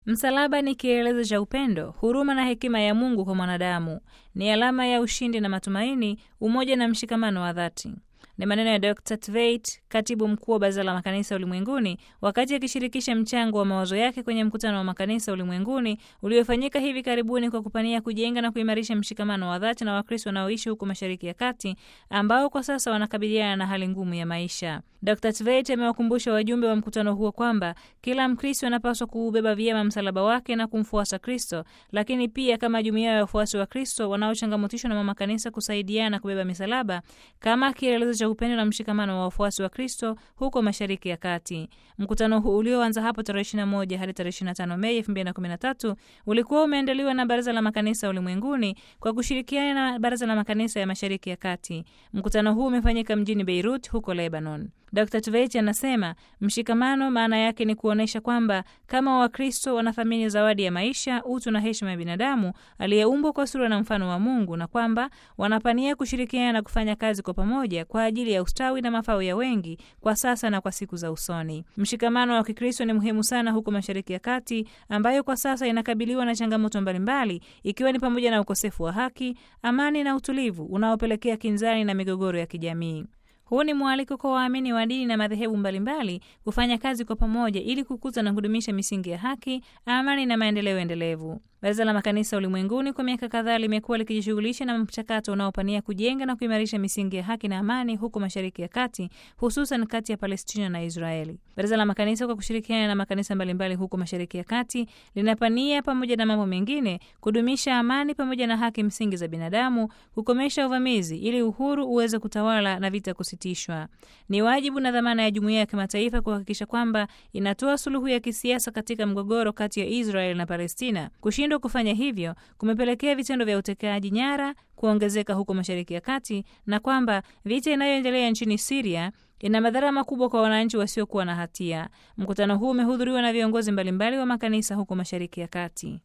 Msalaba ni kielelezo cha upendo, huruma na hekima ya Mungu kwa mwanadamu. Ni alama ya ushindi na matumaini, umoja na mshikamano wa dhati. Ni maneno ya Dr. Tveit, katibu mkuu wa Baraza la Makanisa Ulimwenguni, wakati akishirikisha mchango wa mawazo yake kwenye mkutano wa makanisa ulimwenguni uliofanyika hivi karibuni kwa kupania kujenga na kuimarisha mshikamano wa dhati na Wakristo wanaoishi huko Mashariki ya Kati ambao kwa sasa wanakabiliana na hali ngumu ya maisha. Dr. Tveit amewakumbusha wajumbe wa mkutano huo kwamba kila Mkristo anapaswa kuubeba vyema msalaba wake na kumfuasa Kristo, lakini pia kama jumuiya ya wafuasi wa Kristo wanaochangamotishwa na mama kanisa kusaidiana kubeba misalaba kama kielelezo cha upendo na mshikamano wa wafuasi wa Kristo huko Mashariki ya Kati. Mkutano huu ulioanza hapo tarehe 21 hadi tarehe 25 Mei 2013 ulikuwa umeandaliwa na Baraza la Makanisa Ulimwenguni kwa kushirikiana na Baraza la Makanisa ya Mashariki ya Kati. Mkutano huu umefanyika mjini Beirut huko Lebanon. Dr. Tveit anasema mshikamano maana yake ni kuonyesha kwamba kama Wakristo wanathamini zawadi ya maisha, utu na heshima ya binadamu aliyeumbwa kwa sura na mfano wa Mungu, na kwamba wanapania kushirikiana na kufanya kazi kwa pamoja kwa ajili ya ustawi na mafao ya wengi kwa sasa na kwa siku za usoni. Mshikamano wa Kikristo ni muhimu sana huko Mashariki ya Kati, ambayo kwa sasa inakabiliwa na changamoto mbalimbali, ikiwa ni pamoja na ukosefu wa haki, amani na utulivu unaopelekea kinzani na migogoro ya kijamii. Huu ni mwaliko kwa waamini wa dini na madhehebu mbalimbali kufanya kazi kwa pamoja ili kukuza na kudumisha misingi ya haki, amani na maendeleo endelevu. Baraza la Makanisa Ulimwenguni kwa miaka kadhaa limekuwa likijishughulisha na mchakato unaopania kujenga na kuimarisha misingi ya haki na amani huko Mashariki ya Kati, hususan kati ya Palestina na Israeli. Baraza la Makanisa kwa kushirikiana na makanisa mbalimbali huko Mashariki ya Kati linapania, pamoja na mambo mengine, kudumisha amani pamoja na haki msingi za binadamu, kukomesha uvamizi ili uhuru uweze kutawala na vita kusitishwa. Ni wajibu na dhamana ya jumuiya ya kimataifa kuhakikisha kwamba inatoa suluhu ya kisiasa katika mgogoro kati ya Israel na Palestina. Kushindwa kufanya hivyo kumepelekea vitendo vya utekaji nyara kuongezeka huko Mashariki ya Kati na kwamba vita inayoendelea nchini Siria ina madhara makubwa kwa wananchi wasiokuwa na hatia. Mkutano huu umehudhuriwa na viongozi mbalimbali wa makanisa huko Mashariki ya Kati.